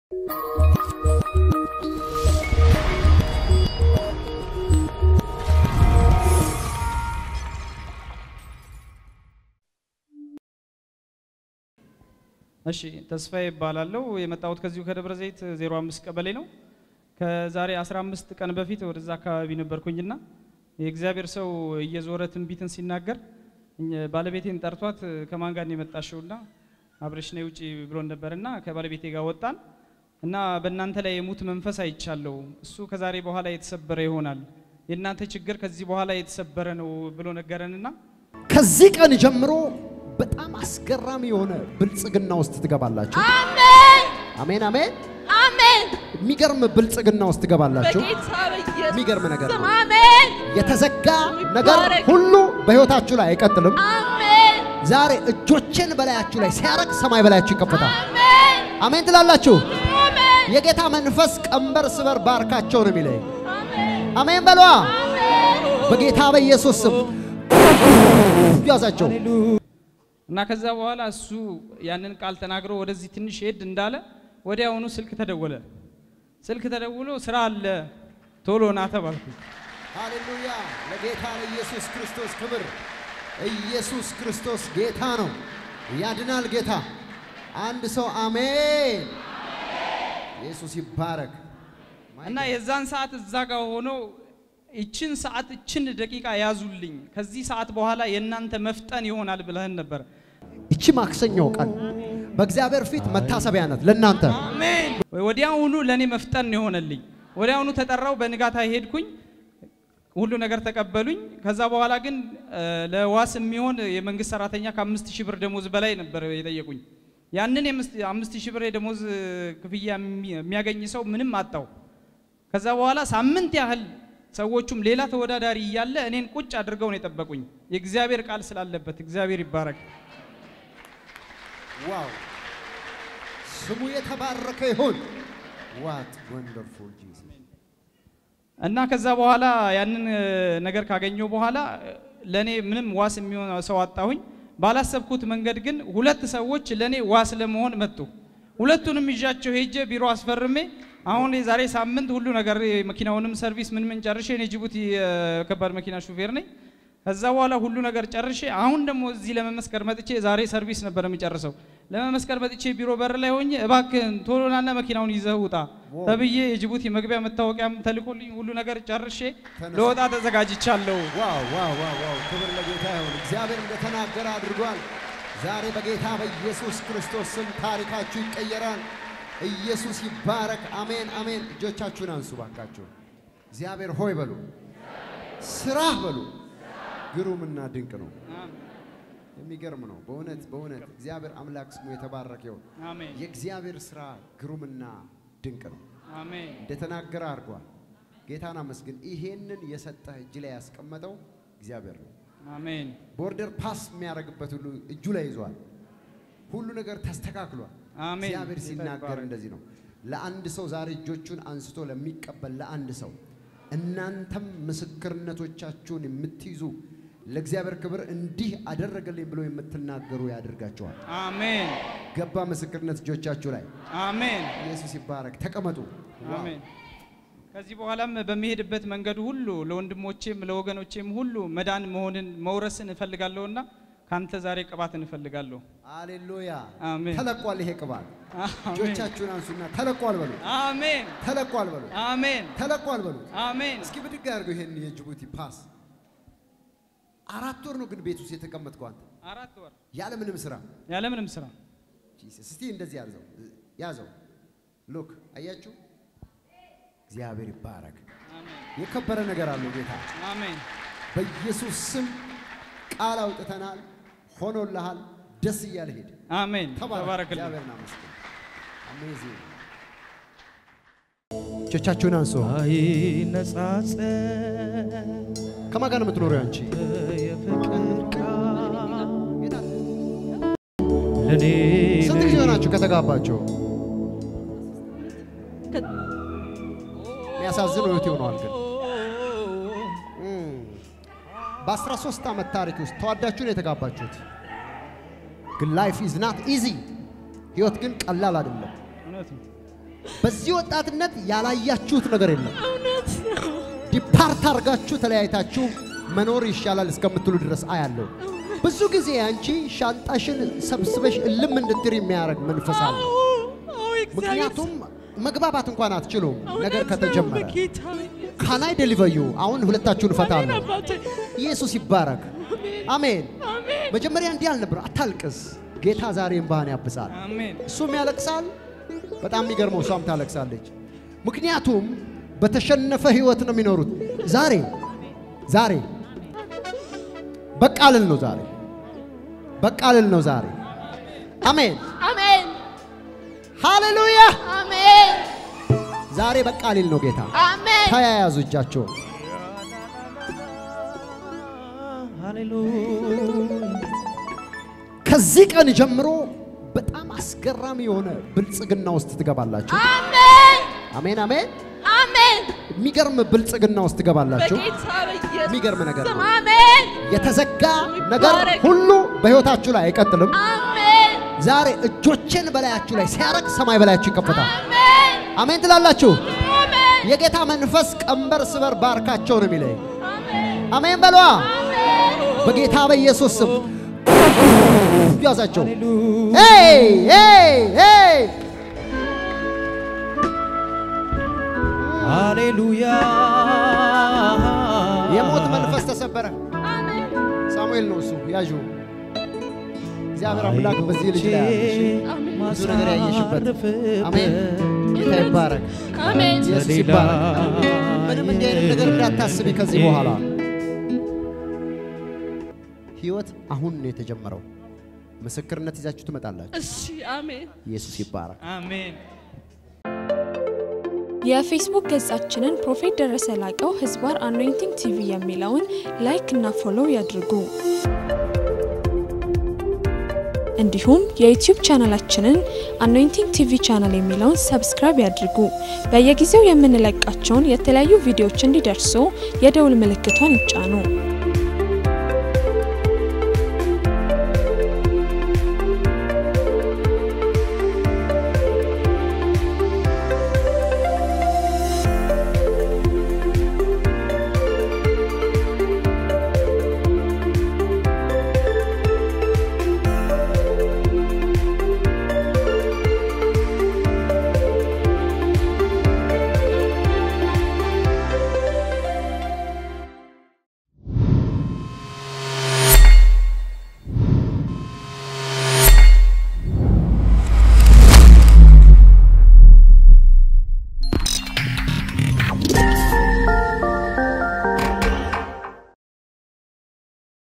እሺ ተስፋዬ ይባላለሁ። የመጣሁት ከዚሁ ከደብረ ዘይት 05 ቀበሌ ነው። ከዛሬ 15 ቀን በፊት ወደዛ አካባቢ ነበርኩኝና የእግዚአብሔር ሰው እየዞረ ትንቢትን ሲናገር እኛ- ባለቤቴን ጠርቷት ከማን ጋር ነው የመጣሽውና አብረሽ ነይ ውጪ ብሎን ነበርና ከባለቤቴ ጋር ወጣን እና በእናንተ ላይ የሙት መንፈስ አይቻለሁ። እሱ ከዛሬ በኋላ የተሰበረ ይሆናል። የእናንተ ችግር ከዚህ በኋላ የተሰበረ ነው ብሎ ነገረንና ከዚህ ቀን ጀምሮ በጣም አስገራሚ የሆነ ብልጽግና ውስጥ ትገባላችሁ። አሜን አሜን አሜን። አሜን። የሚገርም ብልጽግና ውስጥ ትገባላችሁ። በጌታ በኢየሱስ የሚገርም ነገር ነው። ስም አሜን የተዘጋ ነገር ይባረክ። ሁሉ በሕይወታችሁ ላይ አይቀጥልም። አሜን ዛሬ እጆችን በላያችሁ ላይ ሲያረግ ሰማይ በላያችሁ ይከፈታል። አሜን አሜን ትላላችሁ። አሜን የጌታ መንፈስ ቀንበር ስበር ባርካቸው ነው የሚለኝ። አሜን አሜን በሏ። በጌታ በኢየሱስ ስም ያዛቸው። እና ከዛ በኋላ እሱ ያንን ቃል ተናግሮ ወደዚህ ትንሽ ሄድ እንዳለ ወዲያውኑ ስልክ ተደወለ። ስልክ ተደውሎ ስራ አለ ቶሎ ና ተባልኩ። ሃሌሉያ! ለጌታ ለኢየሱስ ክርስቶስ ክብር። ኢየሱስ ክርስቶስ ጌታ ነው፣ ያድናል ጌታ። አንድ ሰው አሜን። ኢየሱስ ይባረክ። እና የዛን ሰዓት እዛ ጋር ሆኖ ይችን ሰዓት ይችን ደቂቃ ያዙልኝ፣ ከዚህ ሰዓት በኋላ የእናንተ መፍጠን ይሆናል ብለህን ነበር። ይቺ ማክሰኞ ቀን በእግዚአብሔር ፊት መታሰቢያ ናት ለእናንተ። አሜን። ወዲያውኑ ለእኔ መፍጠን ነው የሆነልኝ። ወዲያውኑ ተጠራው፣ በንጋታ ሄድኩኝ፣ ሁሉ ነገር ተቀበሉኝ። ከዛ በኋላ ግን እ፣ ለዋስ የሚሆን የመንግስት ሰራተኛ ከአምስት ሺህ ብር ደሞዝ በላይ ነበር የጠየቁኝ። ያንን የምስት- አምስት ሺህ ብር የደሞዝ ክፍያ የሚ- የሚያገኝ ሰው ምንም አጣው። ከዛ በኋላ ሳምንት ያህል ሰዎቹም ሌላ ተወዳዳሪ እያለ እኔን ቁጭ አድርገው ነው የጠበቁኝ። የእግዚአብሔር ቃል ስላለበት እግዚአብሔር ይባረክ። ዋው! ስሙ የተባረከ ይሁን። ዋት ወንደርፉል ጂሰስ። እና ከዛ በኋላ ያንን እ፣ ነገር ካገኘው በኋላ እ፣ ለእኔ ምንም ዋስ የሚሆን ሰው አጣሁኝ። ባላሰብኩት መንገድ ግን ሁለት ሰዎች ለእኔ ዋስ ለመሆን መጡ። ሁለቱንም ይዣቸው ሄጄ ቢሮ አስፈርሜ አሁን የዛሬ ሳምንት ሁሉ ነገር የመኪናውንም ሰርቪስ ምን ምን ጨርሼ እኔ ጅቡቲ የከባድ መኪና ሹፌር ነኝ። ከዛ በኋላ ሁሉ ነገር ጨርሼ አሁን ደግሞ እዚህ ለመመስከር መጥቼ ዛሬ ሰርቪስ ነበር የሚጨርሰው። ለመመስከር መጥቼ ቢሮ በር ላይ ሆኜ እባክህን ቶሎ ናና መኪናውን ይዘህ ውጣ ተብዬ የጅቡቲ መግቢያ መታወቂያም ተልኮልኝ ሁሉ ነገር ጨርሼ ለወጣ ተዘጋጅቻለሁ። ዋው ዋው ዋው ዋው! ክብር ለጌታ ይሁን። እግዚአብሔር እንደተናገረ አድርጓል። ዛሬ በጌታ በኢየሱስ ክርስቶስ ስም ታሪካችሁ ይቀየራል። ኢየሱስ ይባረክ። አሜን አሜን። እጆቻችሁን አንሱ ባካችሁ። እግዚአብሔር ሆይ በሉ፣ ስራህ በሉ ግሩምና ድንቅ ነው። የሚገርም ነው በእውነት በእውነት እግዚአብሔር አምላክ ስሙ የተባረከ ይሁን። አሜን የእግዚአብሔር ስራ ግሩምና ድንቅ ነው። አሜን እንደተናገረ አድርጓል። ጌታን አመስግን። ይሄንን የሰጠህ እጅ ላይ ያስቀመጠው እግዚአብሔር ነው። አሜን ቦርደር ፓስ የሚያደርግበት ሁሉ እጁ ላይ ይዟል። ሁሉ ነገር ተስተካክሏል። አሜን። እግዚአብሔር ጌታ ሲናገር ይባረክ። እንደዚህ ነው። ለአንድ ሰው ዛሬ እጆቹን አንስቶ ለሚቀበል ለአንድ ሰው እናንተም ምስክርነቶቻችሁን የምትይዙ ለእግዚአብሔር ክብር እንዲህ አደረገልኝ ብሎ የምትናገሩ ያደርጋቸዋል። አሜን ገባ ምስክርነት እጆቻችሁ ላይ አሜን ኢየሱስ ይባረክ። ተቀመጡ። ዋው። አሜን። ከዚህ በኋላም በሚሄድበት መንገድ ሁሉ ለወንድሞቼም ለወገኖቼም ሁሉ መዳን መሆንን መውረስን እፈልጋለሁና ካንተ ዛሬ ቅባትን እፈልጋለሁ። አሌሉያ አሜን። ተለቋል። ይሄ ቅባት አሜን እጆቻችሁን አንሱና ተለቋል በሉ። አሜን ተለቋል በሉ። አሜን ተለቋል በሉ። አሜን እስኪ ብድግ አድርገው ይሄን የጅቡቲ ፓስ። አራት ወር ነው ግን ቤት ውስጥ የተቀመጥከው አንተ አራት ወር ያለ ምንም ስራ። ያለምንም ስራ ጂሰስ እስቲ እንደዚህ ያዘው ያዘው። ሉክ አያችሁ፣ እግዚአብሔር ይባረክ። አሜን የከበረ ነገር አለው ጌታ። አሜን በኢየሱስ ስም ቃል አውጥተናል፣ ሆኖልሃል። ደስ እያለ ሄድ። አሜን ተባረክ። ተባረክልኝ። እግዚአብሔርን አመስግን። አሜዚንግ። እጆቻችሁን አንሱ። አይነጻጸር ከማን ጋር ነው የምትኖሪው አንቺ? የፍቅር ቃል ለኔ ስንት ጊዜ ሆናችሁ ከተጋባችሁ? የሚያሳዝን ህይወት ይሆነዋል ግን እም፣ በ13 ዓመት ታሪክ ውስጥ ተዋዳችሁ ነው የተጋባችሁት። ግን ላይፍ ኢዝ ናት ኢዚ። ህይወት ግን ቀላል አይደለም። እውነት ነው። በዚህ ወጣትነት ያላያችሁት ነገር የለም። እውነት ነው። ዲፓርት አድርጋችሁ ተለያይታችሁ መኖር ይሻላል እስከምትሉ ድረስ አያለሁ። ብዙ ጊዜ አንቺ ሻንጣሽን ሰብስበሽ እልም እንድትር የሚያደርግ መንፈስ አለ። አዎ፣ አዎ፣ እግዚአብሔር ምክንያቱም መግባባት እንኳን አትችሉም ነገር እውነት ነው። ከተጀመረ። በጌታ በኢየሱስ ካናይ ደሊቨዩ አሁን ሁለታችሁን እፈታለሁ። አባቴ፣ ኢየሱስ ይባረክ። አሜን። አሜን። መጀመሪያ እንዲህ አልነበር፣ አታልቅስ። ጌታ ዛሬ እንባህን ያብሳል። አሜን እሱም ያለቅሳል። በጣም የሚገርመው እሷም ታለቅሳለች። ምክንያቱም በተሸነፈ ህይወት ነው የሚኖሩት። ዛሬ ዛሬ በቃ ልል ነው ዛሬ በቃ ልል ነው ዛሬ። አሜን አሜን። ሃሌሉያ። አሜን። ዛሬ በቃ ልል ነው ጌታ። አሜን። ተያያዙ እጃቸውን። ሃሌሉያ ከዚህ ቀን ጀምሮ በጣም አስገራሚ የሆነ ብልጽግና ውስጥ ትገባላችሁ። አሜን። አሜን አሜን። አሜን። የሚገርም ብልጽግና ውስጥ ትገባላችሁ። በጌታ በኢየሱስ የሚገርም ነገር ስም ነው። አሜን። የተዘጋ ነገር ይባረክ። ሁሉ በህይወታችሁ ላይ አይቀጥልም። አሜን። ዛሬ እጆችን በላያችሁ ላይ ሲያረግ ሰማይ በላያችሁ ይከፈታል። አሜን። አሜን ትላላችሁ። አሜን። የጌታ መንፈስ ቀንበር ስበር ባርካቸው ነው የሚለኝ። አሜን። አሜን በሏ። አሜን። በጌታ በኢየሱስ ስም ያዛቸው። ሃሌሉያ ሄይ ሄይ ሄይ ሃሌሉያ የሞት መንፈስ ተሰበረ። አሜን። ሳሙኤል ነው እሱ ያዡ። እግዚአብሔር አምላክ በዚህ ልጅ ላይ አለ። እሺ? ብዙ ነገር ያየሽበት። አሜን። ጌታ ይባረክ። አሜን። ኢየሱስ ይባረክ። ምንም እንዲህ አይነት ነገር እንዳታስቢ ከዚህ በኋላ ህይወት አሁን ነው የተጀመረው። ምስክርነት ይዛችሁ ትመጣላችሁ። እሺ። አሜን። ኢየሱስ ይባረክ። አሜን የፌስቡክ ገጻችንን ፕሮፌት ደረሰ ላቀው ህዝባር አኖይንቲንግ ቲቪ የሚለውን ላይክ እና ፎሎው ያድርጉ። እንዲሁም የዩቲዩብ ቻናላችንን አኖይንቲንግ ቲቪ ቻናል የሚለውን ሰብስክራይብ ያድርጉ። በየጊዜው የምንለቃቸውን የተለያዩ ቪዲዮዎች እንዲደርሱ የደውል ምልክቷን ይጫኑ።